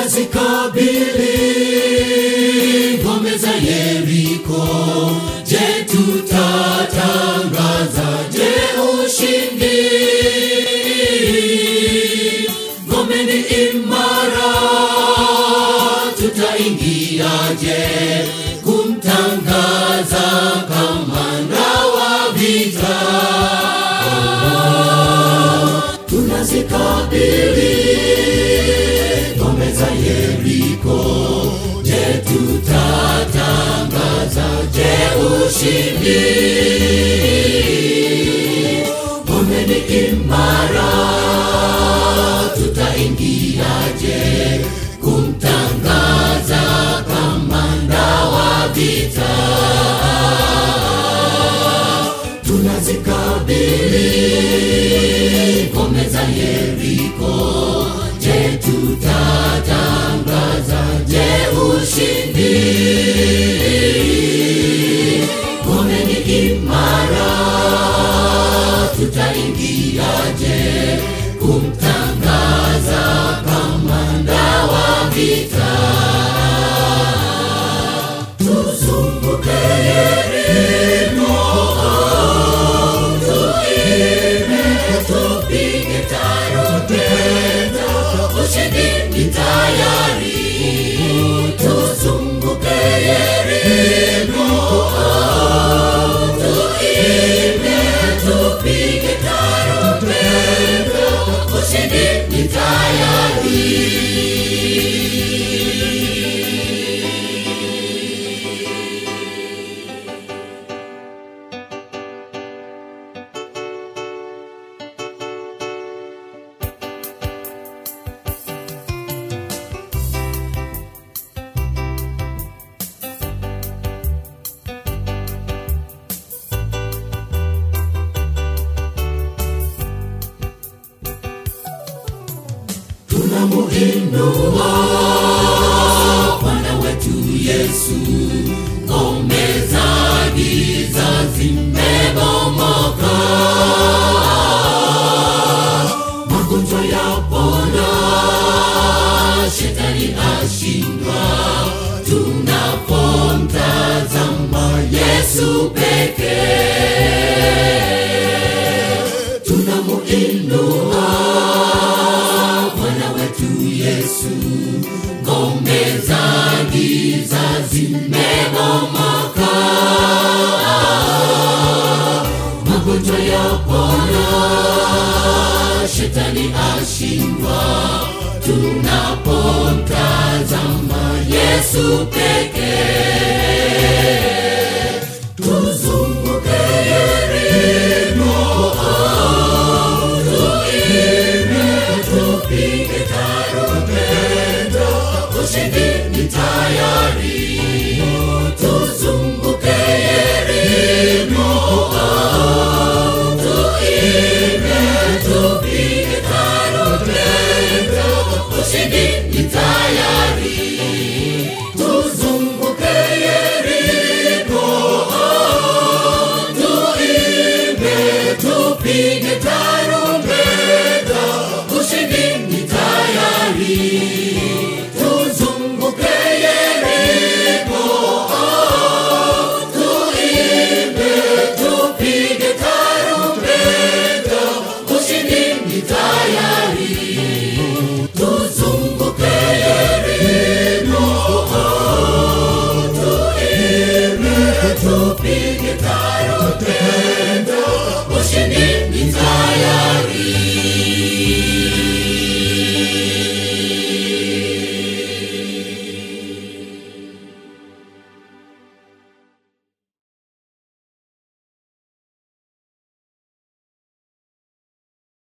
tunazikabili ngome za Yeriko. Je, tutatangaza je ushindi? Ngome ni imara, tutaingiaje kumtangaza kamanda wa vita? tunazikabili ngome za Yeriko. Je, tutatangaza je ushindi? Ngome ni imara, tutaingiaje kumtangaza kamanda wa vita? tunazikabili ngome za Yeriko. Je, tutatangaza je ushindi? Ngome ni imara, tutaingiaje kumtangaza kamanda wa vita? Tuzunguke Yeriko tuime tupige tarumbeta, ushindi ni tayari. Tuzunguke Yeriko, tuime tupige tarumbeta, ushindi ni tayari. tunamuinua Bwana wetu Yesu, ngome za giza zimebomoka, magonjwa yapona, shetani ashindwa, tunapomtazama Yesu pekee, tunamuinua Bwana wetu Yesu, ngome za giza zimebomoka, magonjwa yapona, shetani ashindwa, tunapomtazama Yesu pekee.